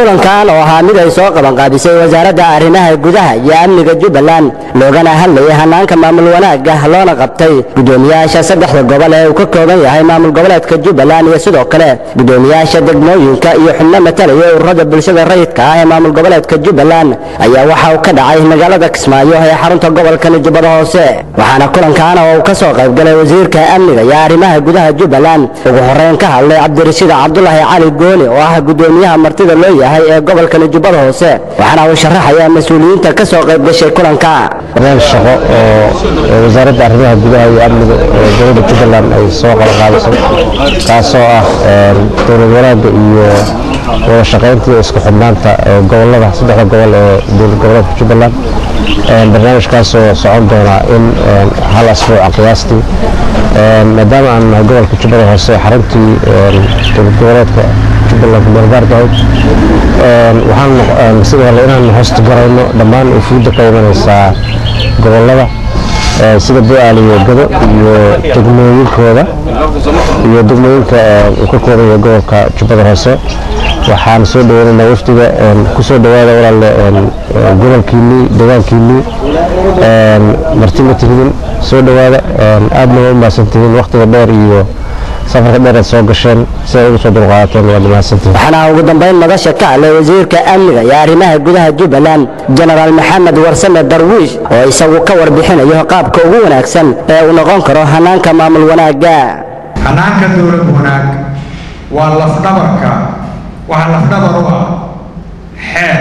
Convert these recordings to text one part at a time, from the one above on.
kulankan oo ahaa mid ay soo qabanqaabisay wasaaradda arrimaha gudaha iyo amniga jubbaland loogana hadlayay hanaanka maamul wanaagga loona qabtay gudoomiyaasha saddexda gobol ee uu ka kooban yahay maamul goboleedka jubbaland iyo sidoo kale gudoomiyaasha degmooyinka iyo xubno matalaya ururada bulshada rayidka ah ee maamul goboleedka jubbaland ayaa waxa uu ka dhacay magaalada kismaayo ee xarunta gobolkani jubbada hoose waxaana kulankan oo uu ka soo qaybgalay wasiirka amniga iyo arrimaha gudaha jubbaland ugu horeyn ka hadlay cabdirashiid cabdulaahi cali gooni oo ah gudoomiyaha martida loo yahay ee gobolkani jubbada hoose waxaana uu sharaxayaa mas-uuliyiinta ka soo qayb gashay kulanka barnaamij shaqo oo wasaaradda arrimaha gudaha iyo amniga ee dowladda jubbaland ay soo qabanqaabisay kaasoo ah dowlad wanaagga iyo wada shaqaynta iyo isku xidhnaanta gobolada saddexda gobol ee dowlad goboleedka jubbaland barnaamijkaasoo socon doona in hal asbuuca qiyaastii maadaama aan nahay gobolka jubbada hoose xaruntii dowlad goboleedka jubbaland meelgaarka ahayd waxaan sidoo kale inaan hosta garayno dhammaan ufuudda ka imanaysaa gobolada sida bu-aal iyo gado iyo degmooyinkooda iyo degmooyinka uu ka kooban yahay gobolka jubbada hoose waxaan soo dhaweynaynaa wafdiga kusoo dhawaada walaalle gobolkiinnii deegaankiinnii marti ma tihidin soo dhawaada aadna waa u mahadsantihiin wakhtiga dheer iyo safarka dheer aad soo gasheen si ay ugu soo dulqaadateen waad mahadsantihiin waxaana ugu dambayn madasha ka hadlay wasiirka amniga iyo arrimaha gudaha jubbaland jenaraal maxamed warsame darwiish oo isagu ka warbixinayo qaabka ugu wanaagsan ee uu noqon karo hanaanka maamul wanaagga hanaanka dowlad wanaag waa lafdhabarka waxaa lafdhabar u ah xeer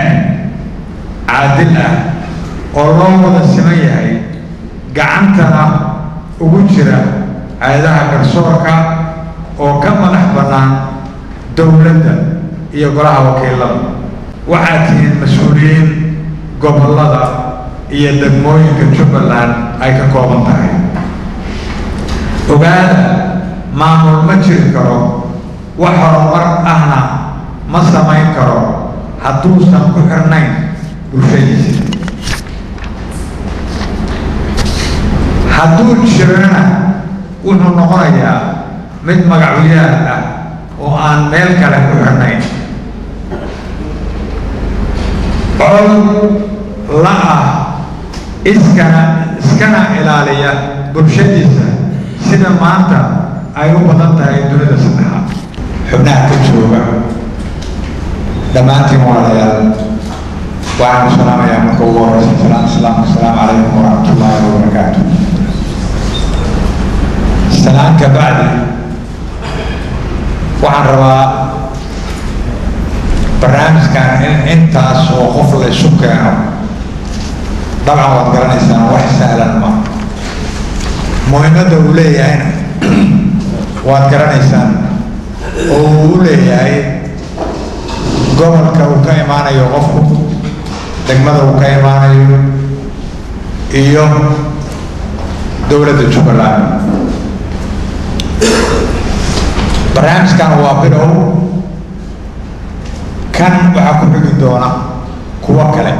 caadil ah oo loo wada siman yahay gacantana ugu jira hay-adaha garsoorka oo ka madax bannaan dowladda iyo golaha wakiilada waxaad tihiin mas-uuliyiin gobollada iyo degmooyinka jubbaland ay ka kooban tahay ogaada maamul ma jiri karo wax horumar ahna ma samayn karo hadduusan ku xirnayn bulshadiisa hadduu jirana wuxuu noqonayaa mid magacyaal ah oo aan meel kale ku xirnayn col la ah iskana iskana ilaaliya bulshadiisa sida maanta ay u badan tahay dunida saddexaad xubnaha ka jooga dhammaantiin walaalayaal waxaan ku salaamayaa marka ugu horeysa salaam islaamka asalaamu calaykum waraxmatullaahi wabarakaatu salaan ka bacdi waxaan rabaa barnaamijkan in intaas oo qof la isu keeno dabcan waad garanaysaan wax sahlan ma muhiimadda uu leeyahayna waad garanaysaan oo uu u leeyahay gobolka uu ka imaanayo qofku degmada uu ka imaanayo iyo dowladda jubbaland barnaamijkan waa bilow kan waxaa ku xigi doona kuwo kale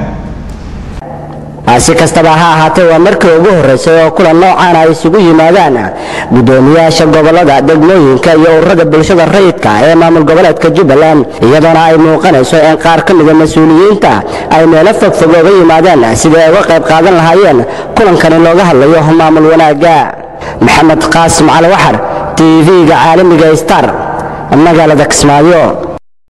si kastaba ha ahaatee waa markii ugu horreysay oo kulan noocan ay isugu yimaadaan gudoomiyaasha gobolada degmooyinka iyo ururada bulshada rayidka ee maamul goboleedka jubbaland iyadoona ay muuqanayso in qaar ka mida mas-uuliyiinta ay meelo fogfog oga yimaadeen sidii ay uga qayb qaadan lahaayeen kulankani looga hadlayo maamul wanaagga maxamed qaasim cali waxar tv-ga caalamiga star magaalada kismaayo